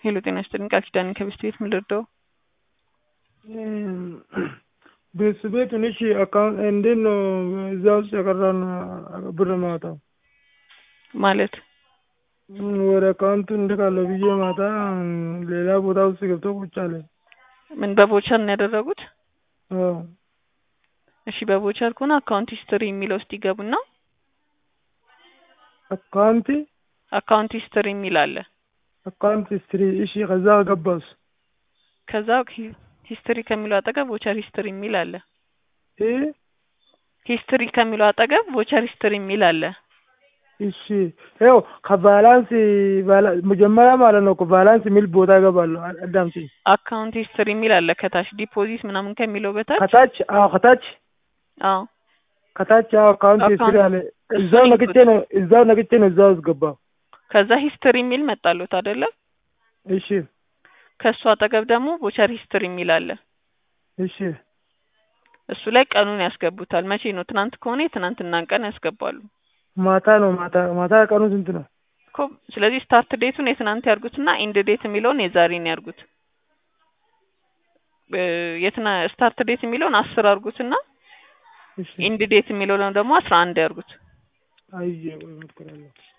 ሄሎ ጤና ይስጥልኝ ቃል ኪዳን ከቤስት ቤት ምን ልርዳው? ቤት ቤት ትንሽ አካውንት እንዴት ነው እዛ ውስጥ የቀረውን ብር ማውጣው? ማለት ወደ አካውንቱ እንልካለሁ ብዬ ማታ ሌላ ቦታ ውስጥ ገብቶ ቁጭ አለ። ምን በቮቸር ነው ያደረጉት? አዎ እሺ በቮቸር ከሆነ አካውንት ሂስትሪ የሚለው ውስጥ ይገቡና አካውንት አካውንት ሂስትሪ የሚል አለ። አካውንት ሂስትሪ እሺ፣ ከዛ ገባስ ከዛ ሂስትሪ ከሚለው አጠገብ ቮቸር ሂስትሪ የሚል አለ። እ ሂስትሪ ከሚለው አጠገብ ቮቸር ሂስትሪ የሚል አለ። እሺ ይኸው ከባላንስ መጀመሪያ ማለት ነው ከባላንስ የሚል ቦታ እገባለሁ። አዳምጪ። አካውንት ሂስትሪ የሚል አለ ከታች ዲፖዚት ምናምን ከሚለው በታች ከታች አዎ፣ ከታች አዎ ከታች አዎ፣ አካውንት ሂስትሪ አለ። እዛው ነግቼ ነው እዛው ነግቼ ነው እዛው ውስጥ ገባሁ። ከዛ ሂስትሪ የሚል መጣሉት አይደለ? እሺ ከእሱ አጠገብ ደግሞ ቮቸር ሂስትሪ የሚል አለ። እሺ እሱ ላይ ቀኑን ያስገቡታል። መቼ ነው? ትናንት ከሆነ የትናንትናን ቀን ያስገባሉ ማታ ነው ማታ ማታ ቀኑ ስንት ነው? እኮ ስለዚህ ስታርት ዴቱን የትናንት ያርጉትና ኢንድ ዴት የሚለውን የዛሬን ያርጉት። የትና ስታርት ዴት የሚለውን አስር አርጉትና እሺ ኢንድ ዴት የሚለውን ደግሞ አስራ አንድ ያርጉት። አየሁ እሞክራለሁ።